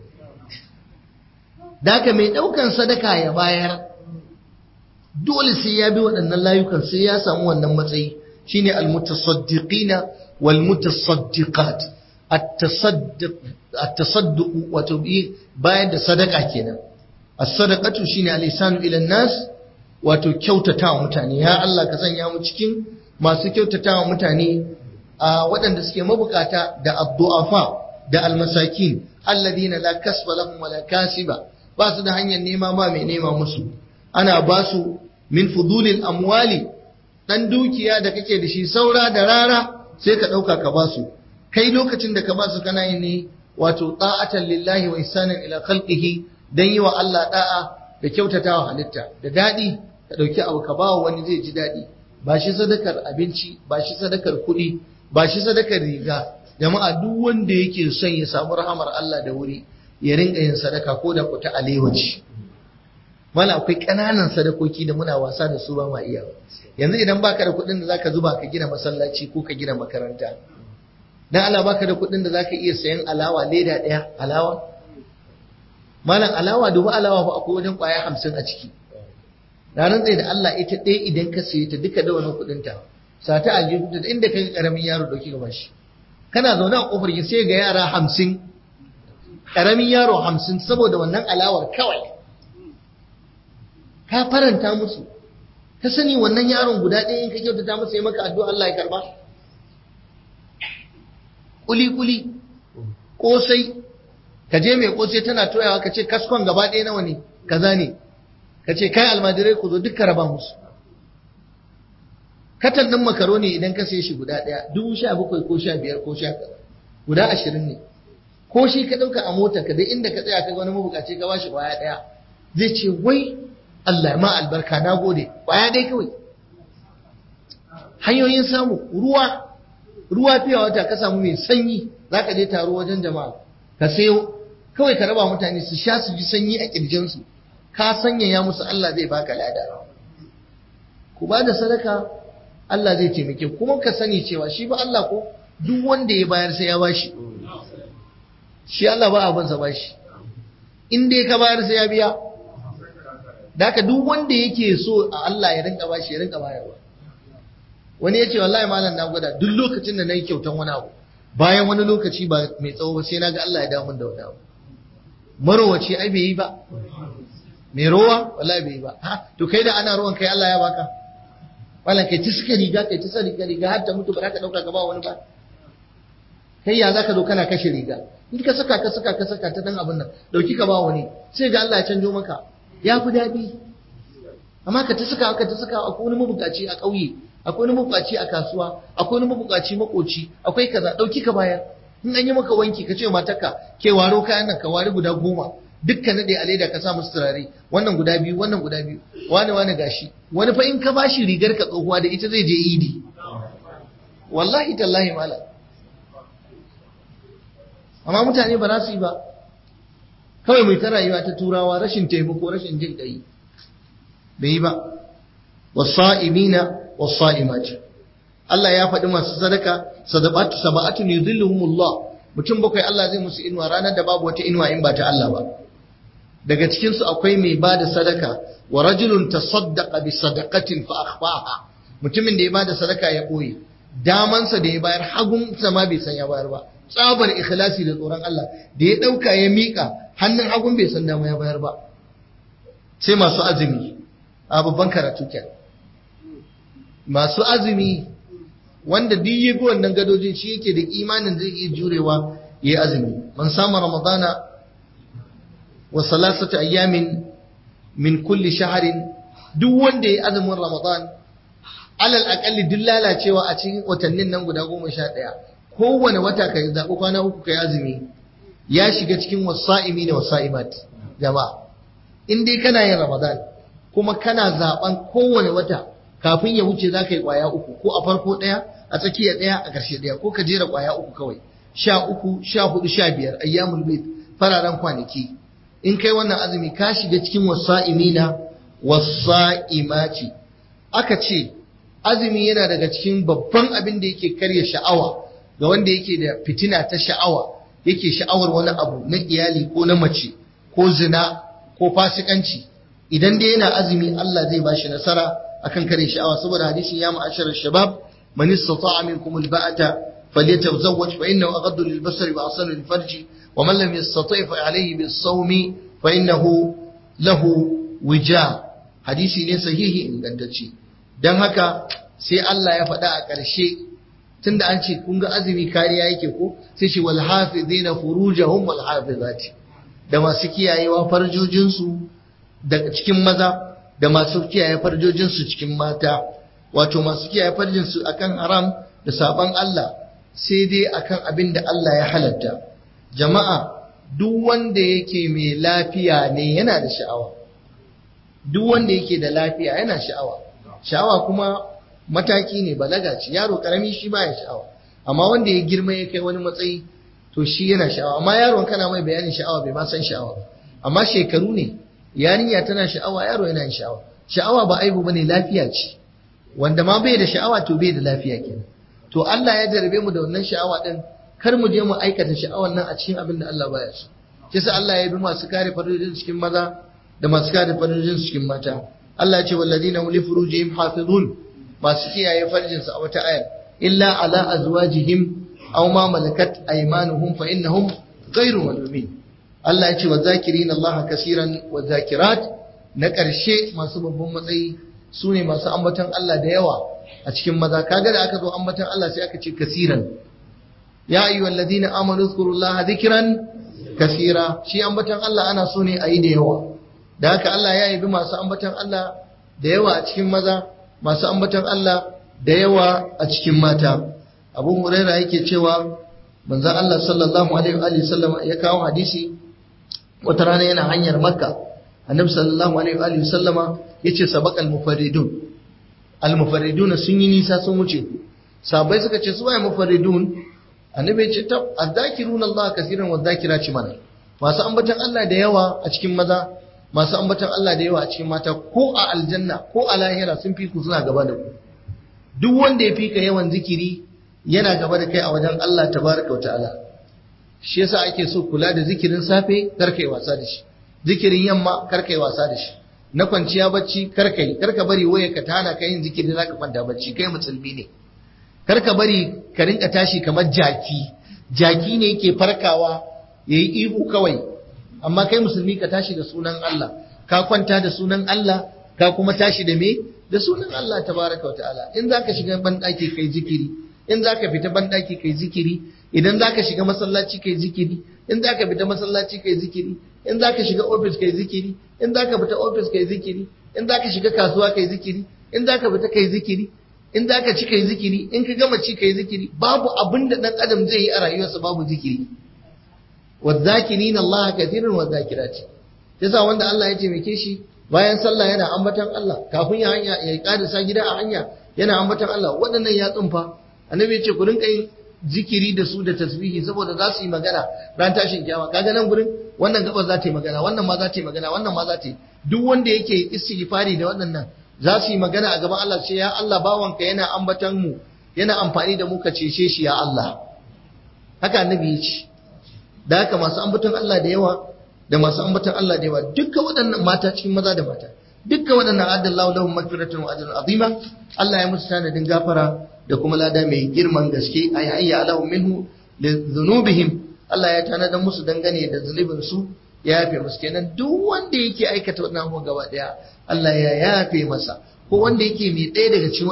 Daka mai ɗaukan sadaka ya bayar, dole sai ya bi waɗannan layukan sai ya samu wannan matsayi shine almutasaddiqina wal mutasaddiqat at-tasadduq wato bayar da sadaka kenan as-sadaqatu shine al-ihsanu ila nas wato kyautatawa mutane ya Allah ka sanya mu cikin masu kyautatawa mutane a waɗanda suke mabukata da addu'afa da almasakin alladina la kasba lahum wala kasiba ba su da hanyar nema ma mai nema musu ana ba su min fudulil amwali dan dukiya da kake da shi saura da rara sai ka dauka ka ba su kai lokacin da ka ba su kana yin ne wato ta'atan lillahi wa ihsanan ila khalqihi dan yi wa Allah da'a da kyautatawa halitta da dadi ka dauki abu ka ba wani zai ji dadi ba shi sadakar abinci ba shi sadakar kuɗi ba shi sadakar riga jama'a duk wanda yake son ya samu rahamar Allah da wuri ya rinka yin sadaka ko da kuta alewaci mala akwai ƙananan sadakoki da muna wasa da su ba ma iya yanzu idan baka da kuɗin da zaka zuba ka gina masallaci ko ka gina makaranta dan Allah baka da kuɗin da zaka iya sayan alawa leda ɗaya alawa malam alawa dubu alawa fa akwai wajen ƙwaya hamsin a ciki ranar tsaye da Allah ita ɗaya idan ka saye ta duka da wani kuɗin ta sata aljihu da inda kai karamin yaro dauki ga bashi kana zaune a kofar ki sai ga yara hamsin karamin yaro hamsin saboda wannan alawar kawai ka faranta musu ka sani wannan yaron guda ɗaya in ka kyautata masa ya maka addu'a Allah ya karba kuli kuli kosai ka je mai kosai tana toyawa ka ce kaskon gaba ɗaya nawa ne kaza ne ka ce kai almajirai ku zo duka raba musu katan ɗin makaroni idan ka sai shi guda ɗaya dubu sha bakwai ko sha biyar ko sha guda ashirin ne ko shi ka ɗauka a motar ka dai inda ka tsaya ka ga wani mabukaci ka bashi ƙwaya ɗaya zai ce wai Allah ma albarka na gode ƙwaya ɗaya kawai hanyoyin samu ruwa ruwa fiye wata ka samu mai sanyi za ka je taro wajen jama'a ka sayo kawai ka raba mutane su sha su ji sanyi a ƙirjinsu ka sanyaya musu Allah zai baka lada ku ba da sadaka Allah zai taimake kuma ka sani cewa shi ba Allah ko duk wanda ya bayar sai ya bashi shi Allah ba abin sa bashi in dai ka bayar sai ya biya daka duk wanda yake so a Allah ya rinka bashi ya rinka bayarwa wani yace wallahi malam na gwada duk lokacin da nayi kyautan wani abu bayan wani lokaci ba mai tsawo ba sai naga Allah ya dawo min da wani abu marowaci ai bai yi ba mai rowa wallahi bai yi ba ha to kai da ana ruwan kai Allah ya baka wala kai ta suka riga kai ta riga riga har ta mutu ba za ka dauka ka ba wani ba kai ya zaka zo kana kashe riga in ka saka ka saka ka saka ta dan abin nan dauki ka ba wani sai ga Allah ya canjo maka ya fi daɗi amma ka ta saka ka ta saka akwai wani mabukaci a ƙauye akwai wani mabukaci a kasuwa akwai wani mabukaci makoci akwai kaza dauki ka bayar in an yi maka wanki ka ce wa matarka ke waro kayan nan ka wari guda goma dukkan nade a leda ka sa musu turare wannan guda biyu wannan guda biyu wani wani gashi wani fa in ka bashi rigar ka tsohuwa da ita zai je idi wallahi tallahi malam amma mutane ba za su yi ba kawai mai ta rayuwa ta turawa rashin taimako rashin jin ƙai bai yi ba wasa'imina wasa'imati Allah ya faɗi masu sadaka sadaqatu sab'atu yudhilluhumullah mutum bakwai Allah zai musu inuwa ranar da babu wata inuwa in ba ta Allah ba daga cikin su akwai mai bada sadaka wa rajulun tasaddaqa bi sadaqatin fa akhfaha mutumin da ya bada sadaka ya boye damansa da ya bayar hagun ma bai san ya bayar ba tsabar ikhlasi da tsoron Allah da ya dauka ya mika hannun hagun bai san dama ya bayar ba sai masu azumi a babban karatu kenan masu azumi wanda duk ya bi wannan gadojin shi yake da imanin zai iya jurewa ya yi azumi man samu ramadana wa salasata ayyamin min kulli shaharin duk wanda ya yi azumin ramadan alal akalli duk lalacewa a cikin watannin nan guda goma sha ɗaya kowane wata ka zaɓi kwana uku ka yi azumi ya shiga cikin wasa'imi da wasa'imat jama'a in dai kana yin ramadan kuma kana zaɓen kowane wata kafin ya wuce za ka yi ƙwaya uku ko a farko ɗaya a tsakiya ɗaya a ƙarshe ɗaya ko ka jera ƙwaya uku kawai sha uku sha hudu sha biyar ayyamul bait fararen kwanaki in kai wannan azumi ka shiga cikin wasa'imina wasa'imati aka ce azumi yana daga cikin babban abin da yake karya sha'awa ga wanda yake da fitina ta sha'awa yake sha'awar wani abu na iyali ko na mace ko zina ko fasikanci idan dai yana azumi Allah zai bashi nasara akan kare sha'awa saboda hadisin ya ma'ashar shabab man istata'a minkum alba'ata falyatazawwaj fa innahu aghaddu lilbasari wa ahsanu lilfarji wa man lam yastati' fa alayhi bis-sawmi fa innahu lahu wija hadisi ne sahihi ingantacce dan haka sai Allah ya faɗa a ƙarshe tunda an ce kun ga azumi kariya yake ko sai shi wal hafizina furujahum wal hafizati da masu kiyayewa farjojinsu daga cikin maza da masu kiyaye farjojinsu cikin mata wato masu kiyaye farjinsu akan haram da saban Allah sai dai akan abin da Allah ya halatta jama'a duk wanda yake mai lafiya ne yana da sha'awa duk wanda yake da lafiya yana sha'awa sha'awa kuma mataki ne balaga ce yaro karami shi baya sha'awa amma wanda ya girma ya kai wani matsayi to shi yana sha'awa amma yaron kana mai bayanin sha'awa bai ma san sha'awa ba amma shekaru ne yarinya tana sha'awa yaro yana yin sha'awa sha'awa ba aibu bane lafiya ce wanda ma bai da sha'awa to bai da lafiya kenan to Allah ya jarabe mu da wannan sha'awa din kar mu je mu aikata sha'awan nan a cikin abin da Allah baya so kisa Allah ya bi masu kare farojin cikin maza da masu kare farojin cikin mata Allah ya ce walladina hum li furujihim hafizun masu kiyaye farjin su a wata ayar illa ala azwajihim aw ma malakat aymanuhum fa innahum ghayru malumin Allah ya ce wa zakirina Allah kasiran wa zakirat na ƙarshe masu babban matsayi su ne masu ambaton Allah da yawa a cikin maza kaga da aka zo ambaton Allah sai aka ce kasiran ya ayyuhal ladina amanu zkurullaha dhikran kasira shi ambaton Allah ana so ne a yi da yawa da haka Allah ya yabi masu ambaton Allah da yawa a cikin maza masu ambaton Allah da yawa a cikin mata Abu Hurairah yake cewa manzon Allah sallallahu alaihi wa sallam ya kawo hadisi wata rana yana hanyar Makka Annabi sallallahu alaihi wa sallama yace sabaqal mufarridun al mufarridun sun yi nisa sun wuce sabai suka ce su waye mufarridun annabi ya ce tab azzakiruna Allah kaseeran wadh-dhakirati mana masu ambaton Allah da yawa a cikin maza masu ambaton Allah da yawa a cikin mata ko a aljanna ko a lahira sun fi ku suna gaba da ku duk wanda ya fi ka yawan zikiri yana gaba da kai a wajen Allah tabaraka wa ta'ala shi yasa ake so kula da zikirin safe kar kai wasa da shi zikirin yamma kar kai wasa da shi na kwanciya bacci kar kai kar ka bari waya ka tana ka yin zikiri zaka kwanta bacci kai musulmi ne kar ka bari ka rinka tashi kamar jaki jaki ne yake farkawa yayi ihu kawai amma kai musulmi ka tashi da sunan Allah ka kwanta da sunan Allah ka kuma tashi da me da sunan Allah tabaraka wa ta'ala in zaka shiga banɗaki kai zikiri in zaka fita banɗaki kai zikiri idan zaka shiga masallaci kai zikiri in zaka fita masallaci kai zikiri in zaka shiga office kai zikiri in zaka fita office kai zikiri in zaka shiga kasuwa kai zikiri in zaka fita kai zikiri in za ka ci kai zikiri in ka gama ci kai zikiri babu abin da ɗan adam zai yi a rayuwarsa babu zikiri wadzakirin Allah kathirin wadzakirati yasa wanda Allah ya taimake shi bayan sallah yana ambatan Allah kafin ya hanya ya karisa gida a hanya yana ambatan Allah waɗannan ya tsunfa annabi ya ce ku rinka yin zikiri da su da tasbihi saboda za su yi magana ran tashin kiyama kaga nan gurin wannan gaba za ta yi magana wannan ma za ta yi magana wannan ma za ta yi duk wanda yake istighfari da waɗannan za su yi magana a gaban Allah ce ya Allah bawanka yana ambatan mu yana amfani da mu ka cece shi ya Allah haka annabi ya ce da haka masu ambaton Allah da yawa da masu ambaton Allah da yawa dukkan waɗannan mata cikin maza da mata dukkan waɗannan adallahu lahum magfiratun wa ajrun azima Allah ya musu tanadin gafara da kuma lada mai girman gaske ay hayya alahum minhu li dhunubihim Allah ya tanadar musu dangane da zunubin su ya yafe musu kenan duk wanda yake aikata wannan abubuwan gaba daya Allah ya yafe masa ko wanda yake mai ɗaya daga cikin